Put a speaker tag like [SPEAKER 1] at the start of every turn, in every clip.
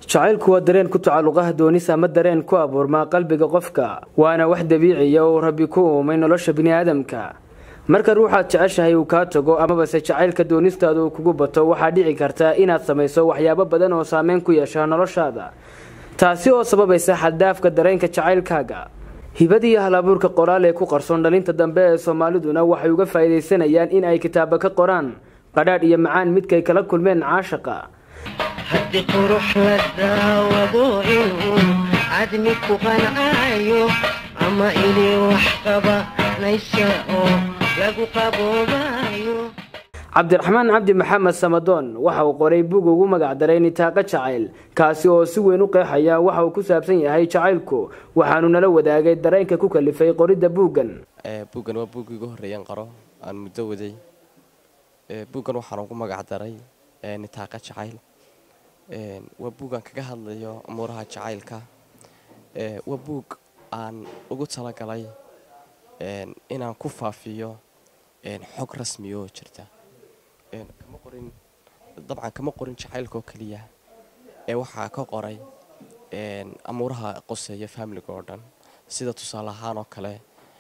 [SPEAKER 1] jacaylku waa dareen ku tacalluqaha doonis ama dareen ku abuurmaa qalbiga qofka waana wax dabiiciya oo rabbi ku uumay nolosha biniaadamka marka ruuxaad jeceshahay uu kaa tago amabase jacaylka doonistaada uu kugu bato waxaa dhici karta inaad samayso waxyaabo badan oo saameyn ku yeesha noloshaada taasi oo sababaysa xaddaafka dareenka jacaylkaaga hibadii hal abuurka qoraal ee ku qarsoon dhalinta dambe ee soomaaliduna waxay uga faa'iidaysanayaan in ay kitaabo ka qoraan qadhaadh iyo macaan midkay kala kulmeen caashaqa
[SPEAKER 2] haddii qurux la daawado inuu cadmi ku qancaayo ama inay wax qabanaysa oo lagu qaboobayo
[SPEAKER 1] cabdiraxmaan cabdi maxamed samadoon waxa uu qoray bug ugu magacdaray nitaaqo jacayl kaasi oo si weyn u qeexaya waxa uu ku saabsan yahay jacaylku waxaanu nala wadaagay dareenka ku kalifay qoridda buuggan
[SPEAKER 3] buuggan waa buuggii ugu horreeyaan qaro aan muddo waday buuggan waxaan ugu magacdaray nitaaqa jacayl waa buug aan kaga hadlayo amuuraha jacaylka waa buug aan ugu talagalay inaan ku faafiyo xog rasmi oo jirta kama qorin dabcan kama qorin jacaylka oo keliya ee waxaa ka qoray amuuraha qoseeya faamiliga oo dhan sida tusaale ahaan oo kale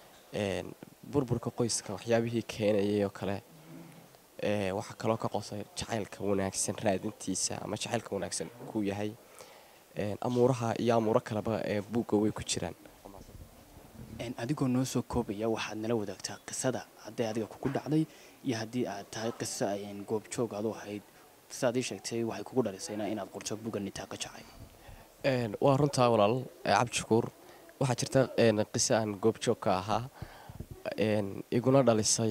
[SPEAKER 3] burburka qoyska waxyaabihii keenayay oo kale waxaa kaloo ka qosay jacaylka wanaagsan raadintiisa ama jacaylka wanaagsan kuu yahay amuuraha iyo amuuro kaleba ee buugga way ku jiraan
[SPEAKER 4] adigoo noo soo koobaya waxaad nala wadaagtaa qisada hadday adiga kugu dhacday iyo haddii aad tahay qiso goobjoog adu ahayd sidaad ii sheegtay waxay kugu dhalisayna inaad qorto buga nitaaqa jacay
[SPEAKER 3] waa runtaa walaal cabdishakuur waxaa jirta qiso aan goobjoog ka ahaa iguna dhalisay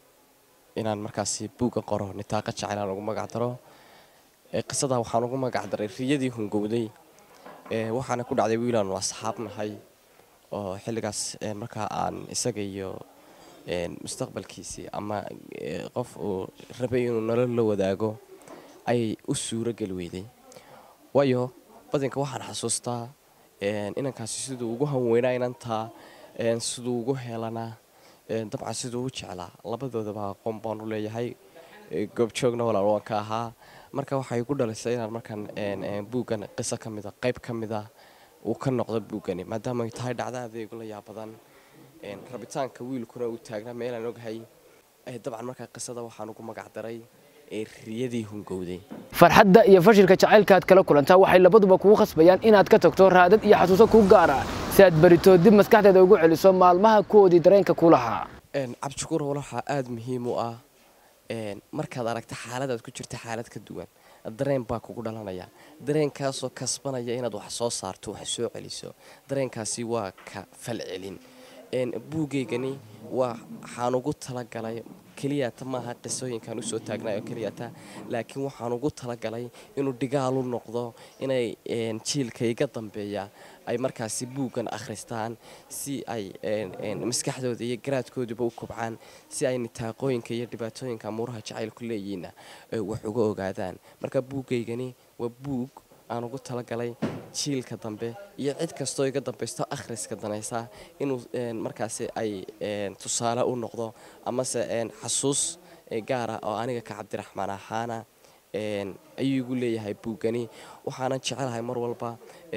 [SPEAKER 3] inaan markaasi buugga qoro nitaaqa jacayl aan ugu magacdaro qisadaa waxaan ugu magacdaray riyadii hungowday waxaana ku dhacday wiilaanu asxaab nahay oo xilligaas markaa aan isaga iyo mustaqbalkiisii ama qof uu rabay inuu nolol la wadaago ayay u suuro geli weyday waayo badinka waxaan xasuustaa inankaasi siduu ugu hanweynaa inantaa siduu ugu helanaa dabcan siduu u jeclaa labadoodaba aqoon baan u leeyahay goobjoogna walaal waan ka ahaa marka waxay igu dhalisay inaan markaan buuggan qiso ka mida qayb ka mida uu ka noqdo buuggani maadaama ay tahay dhacda adeegu la yaabadan rabitaanka wiilkuna uu taagnaa meelaan ogahay dabcan markaa qisada waxaan ugu magacdaray riyadii hungowday
[SPEAKER 1] farxadda iyo fashilka jacaylka aad kala kulantaa waxay labaduba kugu khasbayaan inaad ka tagto raadad iyo xasuuso kuu gaara si aad barito dib maskaxdeeda ugu celiso maalmaha kuwoodii dareenka ku lahaa
[SPEAKER 3] cabdishakuur waxaa aada muhiim u ah markaad aragta xaaladaad ku jirta xaalad ka duwan dareen baa kugu dhalanaya dareenkaasoo kasbanaya inaad wax soo saarto wax soo celiso dareenkaasi waa ka falcelin buugeygani waxaan ugu talagalay keliyata maaha qisooyinkaan usoo taagnay oo keliyata laakiin waxaan ugu talagalay inuu dhigaal u noqdo inay jiilka iga dambeeya ay markaasi buuggan akhristaan si ay maskaxdooda iyo garaadkooduba u kobcaan si ay nitaaqooyinka iyo dhibaatooyinka amuuraha jacaylku leeyihiinna wax uga ogaadaan marka buuggeygani waa buug aan ugu talagalay jiilka dambe iyo cid kastoo iga dambaysto akhriska danaysa inuu markaasi ay tusaale u noqdo amase xasuus gaara oo aniga ka cabdiraxmaan ahaana ayuu igu leeyahay buuggani waxaanan jecelahay mar walba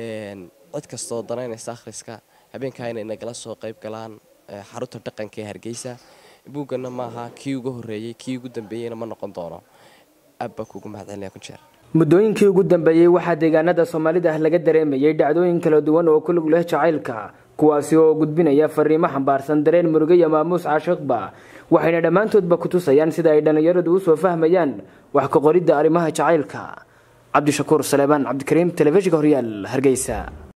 [SPEAKER 3] cid kastoo danaynaysa akhriska habeenkaa inay nagala soo qayb galaan xarunta dhaqanka ee hargeysa buugganna maaha kii ugu horreeyey kii ugu dambeeyeyna ma noqon doono abbaa kuugu mahadcelinaya ku jeer
[SPEAKER 1] muddooyinkii ugu dambeeyey waxaa deegaanada soomaalida ah laga dareemayay dhacdooyin kala duwan oo ku lug leh jacaylka kuwaasi oo gudbinaya fariimo xambaarsan dareen murugo iyo maamuus caashiqba waxayna dhammaantoodba ku tusayaan sida ay dhallinyaradu u soo fahmayaan wax ka qoridda arrimaha jacaylka cabdishakuur saleebaan cabdikariim telefishinka horyaal hargeysa